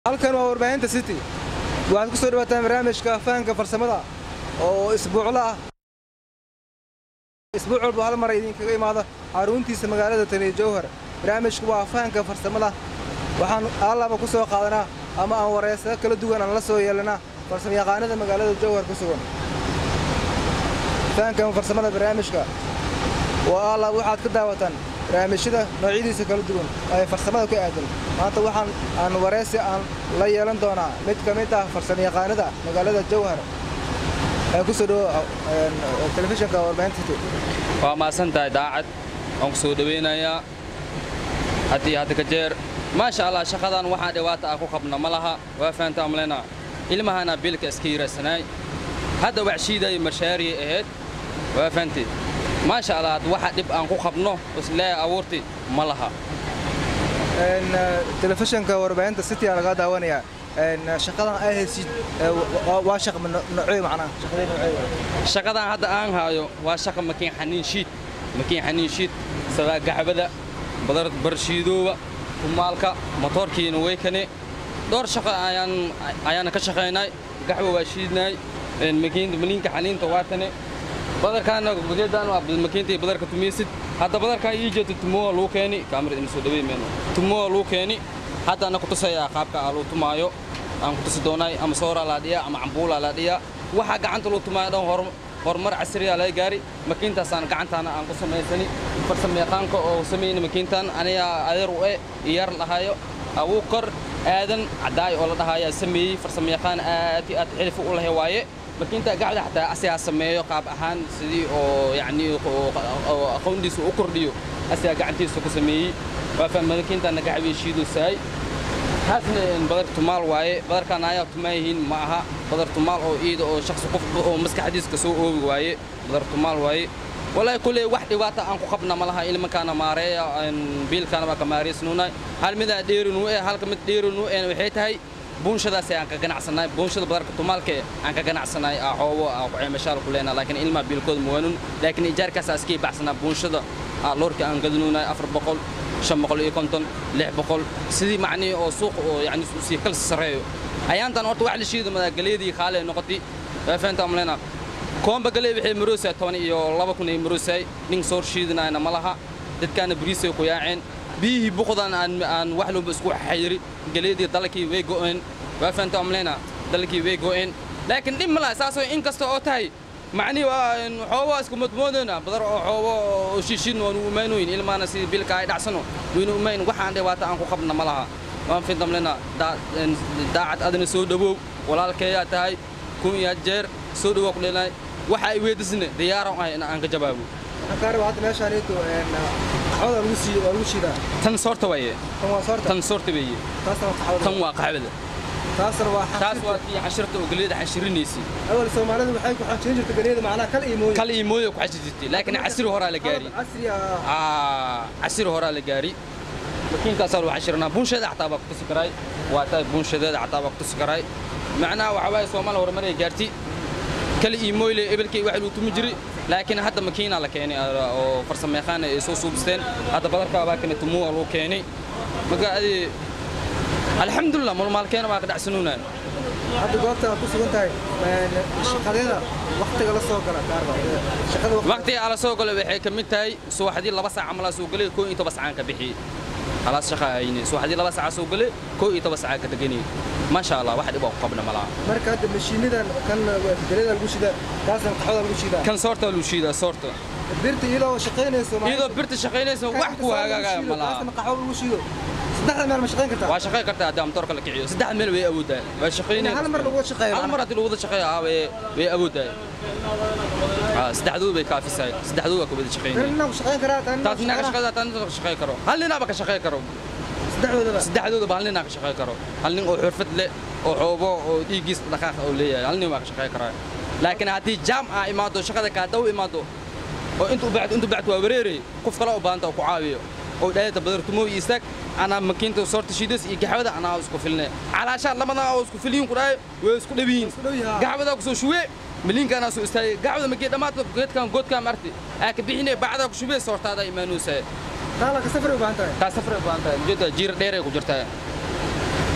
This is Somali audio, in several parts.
halkan waa warbaahinta city waxaad ku soo dhawaataan barnaamijka fahanka farsamada oo isbuucla ah isbuuc walba hal mar idinkaga imaada xaruntiisa magaalada taniyo jowhar barnaamijku waa fahanka farsamada waxaan allaba ku soo qaadanaa ama aan wareysado kala duwan aan la soo yeelanaa farsamayaqaanada magaalada jowhar ku sugan fahanka farsamada barnaamijka waa allaba waxaad ka daawataan barnaamijyada noocyadiisa kala duwan ee farsamada ku aadan maanta waxaan aan wareysi aan la yeelan doonaa mid ka mid ah farsamayaqaanada magaalada jowhar ee ku soo dhawo telefishinka warbaahinta city waa mahadsantahay daacad waan ku soo dhowaynayaa haddii hadda ka jeer maasha allah shaqadan waxaa dhibaata ah ku qabna ma laha waa fahantaa malena ilmahana biilka iska yiraysanaay hadda waxshiiday mashaariya ahayd waa fahanteed maasha allah had waxa dhib aan ku qabno islee abuurti ma laha telefishinka warbaahinta city aa laga daawanayaa shaqadan ay haysid waa shaq noocey macnaha shaqadee noocey shaqadan hadda aan haayo waa shaqa makiin xaniin shiid makiin xaniin shiid sadaa gacbada badar barshiidooba kumaalka motoorkiina way kane dhowr shaqa ayaan ayaana ka shaqaynay gaxwa waa shiidnay makiinta maliinka xaniinta waa tane badarkaana geedaan waa makiinta badarka tumaysid hadda badarkaa ii jeeto tumoa lagu keeni kaamirad ina soo dhaweey meeno tumoa lagu keeni hadda ana ku tusayaa qaabka aa lagu tumaayo aan ku tusi doonay ama sooraa laa dhiyaa ama cambuulaa laa dhiyaa waxaa gacanta lagu tumaayo dhan hor horumar casriyaa laga gaari makiintaasaan gacantaana aan ku samaysani farsamayaqaanka oo samayna makiintan anigaa adeer u e iyar lahayo awuu kor aadan caddaay oo la dhahayaa sameeyey farsamayaqaan aad iyo aad xilifu u lahay waaye makiinta gacda xataa asigaa sameeyo qaab ahaan sidii oo yacni aqoondiisa u kordhiyo asigaa gacantiisa ku sameeyey waa faham makiintana gacbay shiidoosaay taasna badar tumaal waaye badarkaan ayaa tumaan yihiin ma aha badar tumaal oo iida oo shakhsi qof oo maskaxdiisa ka soo oogi waaye badar tumaal waaye walaahi kulley wax dhibaata aan ku qabna ma laha ilmankaana maareeya biilkaana baa ka maareysnuunay hal midaa dheerinuu eh halka mid dheerinuu ehna waxay tahay buunshadaas aan ka ganacsanay buunshada badarka tumaalka aan ka ganacsanay aa xoobo aa ku ceemashaal ku leenaa laakiin ilmaa biilkooda mawaanun laakiin ijaarkaas aa iskii baxsanaa buunshada aa loorka aan gadanuunay afar boqol shan boqol iyo konton lix boqol sidii macnihii oo suuq oo yacni sii kala sarreeyo ayaantan horta wax la shiida madagaleedii kaale noqotay waa fahantaa malena koomba galee waxay maroosaa toban iyo laba kun ay maroosaay nin soo shiidinayna ma laha dadkaana bariisay ku yaaceen biyihii buqdan aan aan wax walba isku xayiri galeedii dalkii way go'een waa fahantaa malena dalkii way go'een laakiin dhib ma laha saasoo in kasta oo tahay macnihii waa xoobo isku madmoodayna badar oo xoobo oo shiishin waanu umaynoyin ilmaana sidii bilka ay dhacsano waynu umayn waxaan dhibaata aan ku qabna ma laha waan fidamlena daacad adina soo dhawow walaalkeeyaa tahay kun iyo jeer soo dhawow ku dheelay waxa ay weedisne diyaaran ahay in aan ka jawaabo ankaarba hadda meeshaaniitu qaxwada lagu sii waa lagu shiidaa tan soorta waye tan waa soorta tan soorta weeye taasna waa qaxwada tan waa qaxwada taasna waa taas waa tii xashirta oo galeeda xashirinaysay awal soomaalidu waxay ku xajin jirtay galeeda macnaha kal iyo mooye kal iyo mooyo ku xashir jirtay laakiin casri horaa la gaari casri ah aa casri horaa la gaari makiinkaasaa lagu xashirnaa buunsheeda xataa baa ku tusi karaay waa tahay buunshadeeda xataa baa ku tusi karaay macnaha waxaa waaye soomaali horumar ay gaartay kale iyo mooyle ebelkay wax lagu tumi jiray laakiin hadda makiina la keenay oo farsamayaqaan ay soo suubisteen hadda badarkaa baa kane tumuwa lagu keenay marka adi alxamdulilah mulmaalkeena waa ka dhacsanuunaa hadda goobta aad ku sugan tahay shaqadeeda waktiga la soo gala gaarba shaqada waqtiga ala soo galo waxay ka mid tahay subaxdii laba saac camal soo galay koo iyo toban sacaan ka bixiyey halaas shaqa hayne subaxdii laba saac soo galay koo iyo toban sacaan ka deganay maasha allah wax dhib oo ku qabna malaha marka hadda mashiinadan kan galeeda lagu shidaa kaasna qaxwada lagu shidaa kan soorta lagu shiidaa soorta birta iyadoo shaqaynayso iyadoo birta shaqaynaysa wax ku hagaaga malaha kaasna qaxwo lagu shido saddexda meel ma shaqayn kartaa waa shaqayn kartaa haddii amtoorka la kiciyo saddex meel way awoodaan waa shaqaynaya hal mar lagu wada shaqeeyo hal mar haddii lagu wada shaqeeyo ah way way awoodaan saddexdoodu bay kaafisaay saddexdoodu waa ka wada shaqaynaya tan ku shaqayn karaa tan taas ninaa ka shaqeeya tan ka shaqeyn karo hal ninaaba ka shaqeyn karo saddexdoodaba saddexdoodaba hal ninaa ka shaqeyn karo hal nin oo xirfad leh oo xoobo oo dhiiggiis dhaqaaq oo leeyahay hal nin waa ka shaqeyn karaa laakiin haddii jaam aa imaado shaqada kaa daw imaado oo intuu bacd intuu bacd waa wareeray qof kale u baahanta oo ku caawiyo oo dhaayada badartumo iyo istaag anaa makiinta soorta shiidas iyo gaxwada anaa isku filne calaashaa labadan oo isku filiyin ku dhahay way isku dhabiyiin dhow yahaa. gaxwada ku soo shuwe miliinka anaa soo istaagay gaxwada makii dhammaadka geedkan goodkaan marti aa ka bixine bacdaa ku shubee soortaada imaanuusaye taala ka safar u baahan tahay taa safray u baahan tahay ujeedda jiir dheeray ku jirtaa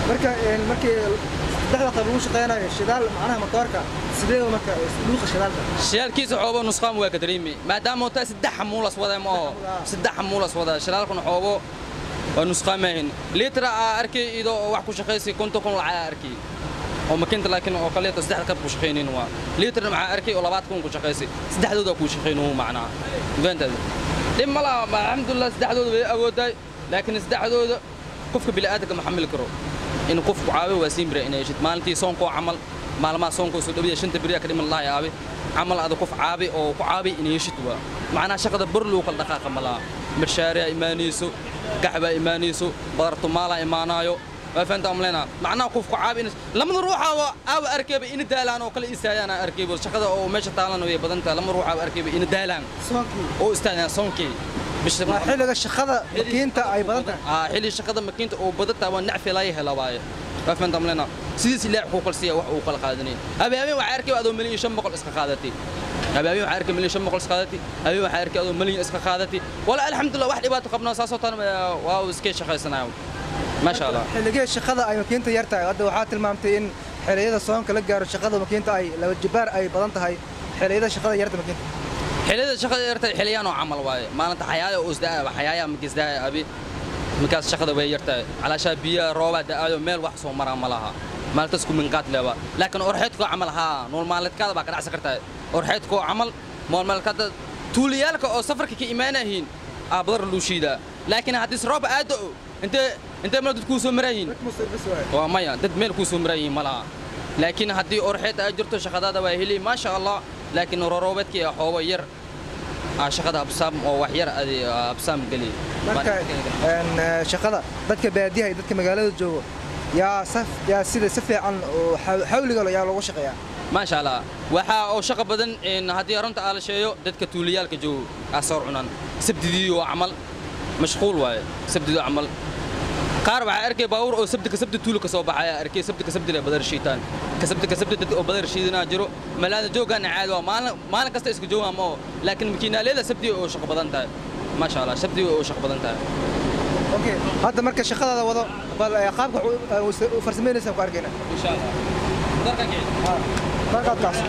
marka een, markii saddexda qayb lagu shaqeynayo shidaal macnaha matoorka sidee marka luuqa shidaalka shidaalkiisa xoobo nusqaan waa ka dareemi maadaama uu tahay saddex xamuulas wada ma aho saddex xamuulas wada shidaalkuna xoobo waa nusqaamahin liitra aa arkay idoo oo wax ku shaqaysay konton kun lacag aa arkay oo makiinta laakiin oo kaleeto saddexda qayb ku shaqaynin waa liitra maxaa arkay oo labaad kun ku shaqaysay saddexdooda ku shaqayn uu macnaa fahantaada dhib ma laha ma alxamdulilah saddexdooda way awoodaay laakiin saddexdooda qofka bini'aadamka ma xamili karo in qofku caawiyo waa siin bira inay heshid maalintii soonkoo camal maalmaha soonkoo soo dhawiya shanta beriya ka dhiman lahay aabi camal ada qof caabi oo ku caabi inay heshid waa macnaha shaqada bar loo kala dhaqaaqa ma laha marshaariyaa imaanayso gaxbaa imaanayso badartu maalaa imaanaayo waa fahantaa umleynaa macnaha qofku caabi in lamada ruuxaaba aaba arkayba ina daalaan oo kale istaayaan aa arkayba shaqada oo meesha taalan way badan tahay lama ruuxaaba arkayba ina daalaan soonkii oo istaayaan soonkii bisha waa xilliga shaqada makiinta ay badan tahay aa xilli shaqada makiinta oo badantaa waa nacfi laga hela waaye waa fahantaa umleynaa sidiis ilaax kuu kalsiya wax uu kala qaadanay habeenhabeen waxaa arkay adoo milyan iyo shan boqol iska qaadatay habeenhabeen waxaa arkay milyan shan boqol iska qaadatay habeen waxaa arkay adoo milyan iska qaadatay wala alxamdulillah wax dhibaato qabnaa saasoo tan waa uu iskee shaqaysanayo maasha allah xilligee shaqada ay makiinta yar tahay hadda waxaa tilmaamtay in xilliyada soonka la gaaro shaqada makiinta ay laba jibaar ay badan tahay xilliyada shaqada yarta makiinta xilliyada shaqada yartay xilliyaan oo camal waaye maalinta xayaaya oo isdaa xayaaya makisdaa abi markaas shaqada way yartahay calaashaa biyaha roobaa da'aayo meel wax soo maraa ma laha maalintaas ku minqaad leba laakiin orxeedkoo camal haa nool maalmeedkaada baa ka dhacsan kartaa orxeedkoo camal nool maalmeedkaada tuuliyaalka oo safarka ka imaanayihiin aa badar luu shiidaa laakiin haddii roob aada o intee intee meel dad kuu soo maraayihiin waa maya dad meel kuu soo maraayihiin ma laha laakiin haddii orxeed ay jirto shaqadaada waa heli maasha allah laakiin roroobeedkii ah xoobo yar aa shaqada habsaam oo wax yar adi habsaam geli marka een, eh, shaqada dadka baadiyaha iyo dadka magaalada joogo yaa saf yaa sida si fiican oo xaw- xawliga leh yaa loogu shaqeeyaa maasha allah waxaa oo shaqo badan in haddii runta aa la sheeyo dadka tuuliyaalka joogo aa soor cunaan sabdidii oo camal mashquul waaye sabdidii oo camal qaar waxaa arkay baabuur oo sabti ka sabti tuuli ka soo baxaya arkay sabti ka sabti le badar shiitaan ka sabti ka sabti dad oo badar shiidanaa jiro malaada joogaana caadi waa maalin maalin kasta isku joogaan ma oo laakiin makiinaaleeda sabti oo shaqo badan tahay maasha allah sabti oo shaqo badan tahay okay hadda marka shaqadaada wado bal eh, qaabka wax u- u farsameynaysa ku arkayna insha allah darkan kicin markaadkaas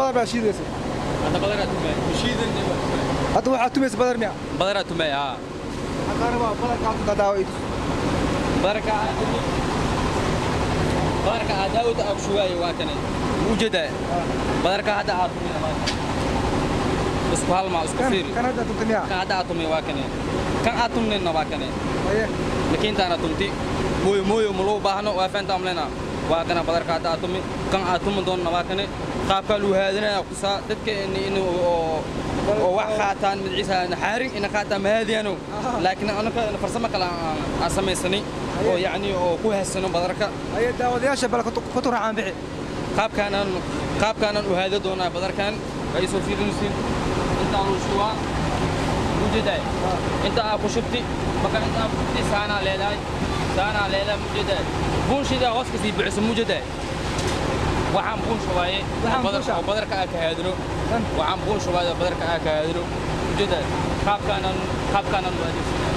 badar baa shiidaysa hadda badaraa tumay shiidan hadda waxaa tumaysa badar miya badaraa tumay aa waxaan kaa rabaa badarka hadda ka daawo idus badarka aa tumi badarka aa daawada aa kushuwaaye waa kane ujeedaa badarka hadda aa tumina waa kane isku halma isku fiiri kan hadda tunta miya kan hadda aa tumi waa kane kan aa tumnina waa kane haye makiintaana tumti mooyo mooyo ma loo baahno waa faanta amlena waa kana badarka hadda aa tumi kan aa tumi doonna waa kane qaabkaa luu haadinaya kusaa dadka in in oo oo wax qaataan midciisa xaarin ina qaataan mahaadiyano laakiin anaka farsamo kale aan aan samaysanay oo yacni oo ku haysano badarka haye daawadayaasha bal ku turacaan bixi qaabkaanaan qaabkaanaan u haada doonaa badarkan ay soo fiirinaysiin intaa luu shubaa mujeedaay inta aa ku shubti marka inta aa ku shubti saanaa leedahay saanaa leedahay mujeedaay buunshidaa hoos kasii bixiso mujeedaay waxaan buun shubaaye Waxaan badar- buunshaa? oo badarka aa ka haadino Kan? waxaan buun shubaaye oo badarka aa ka haadino mujeedaay qaabkaanaan qaabkaanaan u adeegsanaa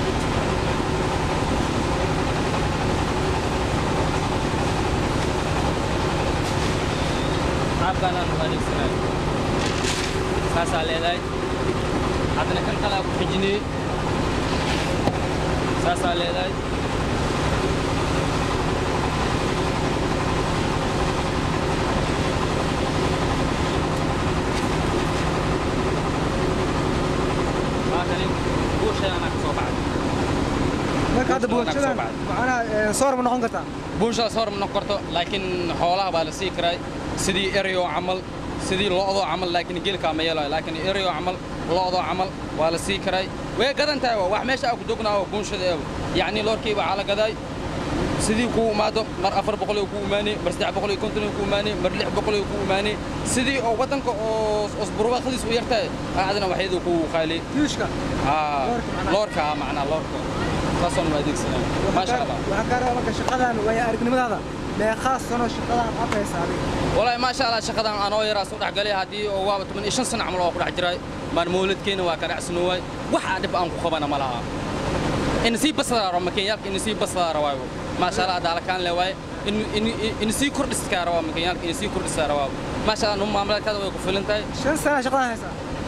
qaabkaanaan u adeegsanaa saasaa leedahay haddana kan kale aa ku xijinayey saasaa leedahay maakani buushayana ka soo baxay marka hadda Buunsha buunshadan wanaag soo macnaha ee, soor ma noqon kartaa buunshadas hor ma noqon karto laakiin xoolaha baa la sii karay sidii eryo camal sidii lo'doo camal laakiin geelkaa ma yeelayo laakiin eryo camal lo'doo camal waa la sii karay way gadan tahay waa wax meesha aa ku jognaa oo buunshada eeba yacni loorkii baa la gaday sidii kuu imaado mar afar boqol ku imaanay mar saddex boqol iyo konton ku imaanay mar lix boqol ku imaanay sidii oo waddanka oo osburwaaqadiis u yartahay aadana waxyadu ku qaali yuushka aa Loorka macnaha. loorka ah macnaa loorka saasoo ma adeegsanaa maasha allah waxaan kaa rabaa marka shaqadan way aragnimadaada meeqaa sano shaqadan aad haysaa adiga والله ما شاء الله شقدان أنا ويا سو دحقلي هدي oo waa 15 sano camal oo ku dhex jiray maan mawlidkeena waa ka dhacsanooy waxa dhib aan ku qabana ma laha in si basara makiinalka in si basara waayo ma sha Allah dalakan le waay in in in si kordhis ka rawa makiinalka in si kordhis rawa ma sha Allah num maamulkaada way ku filantahay shan sana shaqadan haysaa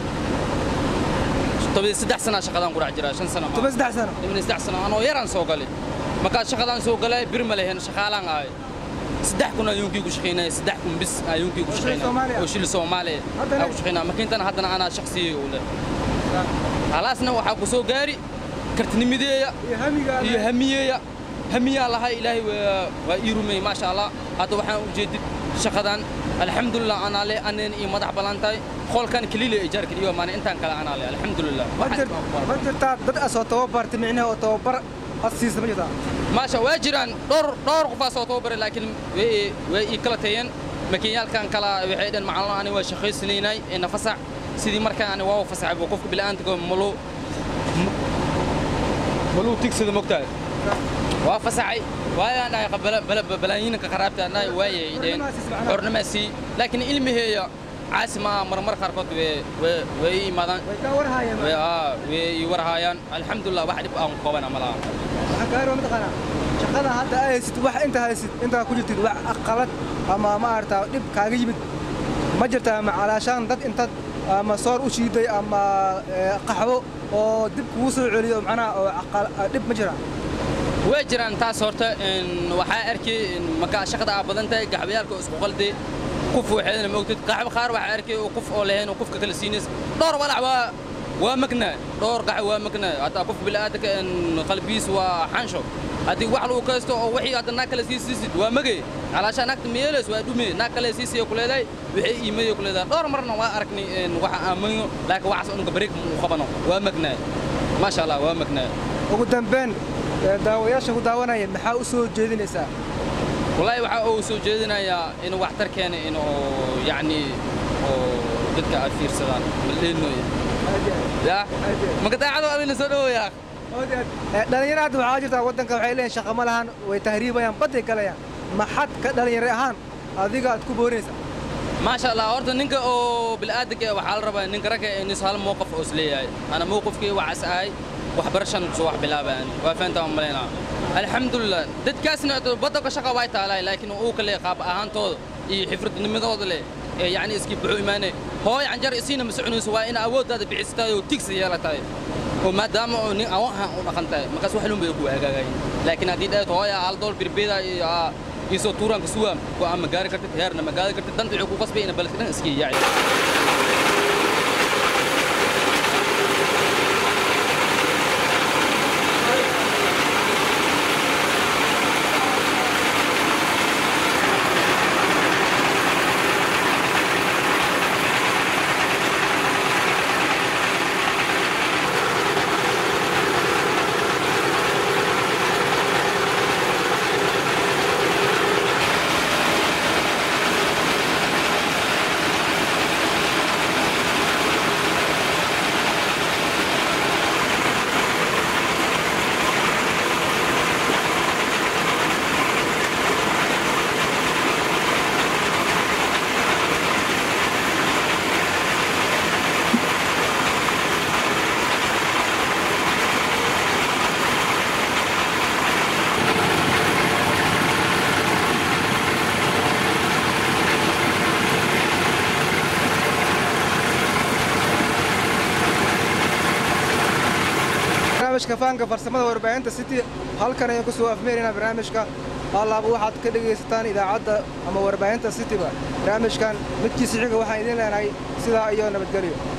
toban saddex sano shaqadan ku dhex jiray shan sano toban saddex sano toban saddex sano anoo yaraan soo galay markaa shaqadan soo galay bir ma lehen shaqaalaan ahay saddex kun ayuunkii ku shaqaynaya saddex kun bis ayuunkii ku Oo shil Soomaaliya? shaqaynaya oo shil Soomaaliya Haddana- aan ku shaqaynaya makiintan haddana anaa shakhsiye u leh halaasna waxaa ku soo gaari kartinimadeeya iyo hamiga iyo hamiyeeya hamiyaa lahay ilaahay waa- waa ii rumeeyey maasha allah hadda waxaan u jeedid shaqadan alxamdulilah anaa leh aneen iyo madax ballan tahay qolkan keliile ijaarka iyo maana intaan kale anaa leh alxamdulilah ma jir- ma jirtaa dad asoo tababartay micnaha oo tababar ad siisa ma jirtaa maasha waa jiraan dhowr dhowr qofaas oo tababaray laakiin way way ii kala tayeen makiinyaalkan kala waxay dhan macalin ani waa shaqaysanaynay ee nafasac sidii markaan ani waa fasaxay buu qofka bila'aantiga maluu maluu tigsada mogtahay waa fasaxay waayaan dhahay qabala bala balaayinka qaraabta anay waayay ideen xornamaasi laakiin ilmiheeya caasi ma aha marmar qaarkood way way way ii imaadaan way kaa warhaayeen way aa way ii warhaayaan alxamdulilah wax dhib aan qabana ma laha waxaan kaa rabaa mataqaanaa shaqada hadda ay haysid wax inta haysid intaa ku jirtid wax aqalad ama maaragtaa dhib kaaga yimid ma jirtaa macalaashaan dad intaad ama soor u shiiday ama ee, qaxwo oo dib kugu soo celiyo macnaha oo aqal- dhib ma jira way jiraan taas horta in waxaa arkay in markaa shaqada aa badan tahay gaxbayaalka oo isku qalday kuf waxeedana ma ogtid gaxbo qaar waxaa arkay oo kuf oo lahayn oo kufka kala siinaysa dhowr walac waa waa magnaa dhowr gax waa magnaa hataa qof bilaadanka in qalbigiis waa xansho haddii wax lagu kaysto oo wixii hadda naag kale sii siisid waa magay calaashaa naagta meelays waa dhume naag kale sii siiya ku leedahay waxay iimayay ku leedahay dhowr marna waa aragnay in waxa aamayo laakiin waxaas unuga bareeg mu qabano waa magnaa maasha allah waa magnaa ugu dambeyn ee, daawayaasha ku daawanaya maxaa u soo jeedinaysaa والله waxa uu soo jeedinayaa inuu waxtar keeno inuu yacni oo dadka ay fiirsadaan maleenooya ya maka daacado adina soo dhawoya Ee, dhalinyaro hadda waxaa jirtaa waddanka waxay leeyihin shaqo ma lahan way tahriibayaan badday galayaan maxad ka dhalinyaro ahaan adiga aad ku boorinaysaa maasha allah horta ninka oo bilaadanka waxaa la rabaa ninka ragga inis hal mowqif oo isleeyahay ana mowqifkii waxaas ahay waxbarashan soo wax bilaabaan waa fahantaa ma malaynaa alxamdulilah dadkaasna waddanka shaqa way taalaay laakiin uu kale qaab ahaantooda iyo xifradnimadooda leh ee yacni iskii buxu imaane hooy canjar isiina ma soconayso waa ina awooddaada bixisatahay oo tigsi yeelatahay oo maadaama oo nin awan ahaan u dhaqan tahay markaas wax lunbay ku hagaagayin laakiin haddii dhahayd hooya hal dool birbeeda iyo iisoo tuuraanka suwaam go'aan ma gaari kartid heerna ma gaari kartid danta wuxuu ku qasbay ina baledka dhan iskii yaaci barnaamijka fahanka farsamada warbaahinta city halkan ayaan ku soo afmeeraynaa barnaamijka hallaaba waxaad ka dhegaysataan idaacadda ama warbaahinta cityba barnaamijkan midkiisa xiga waxaan idiin leenahay sidaa iyo nabadgelyo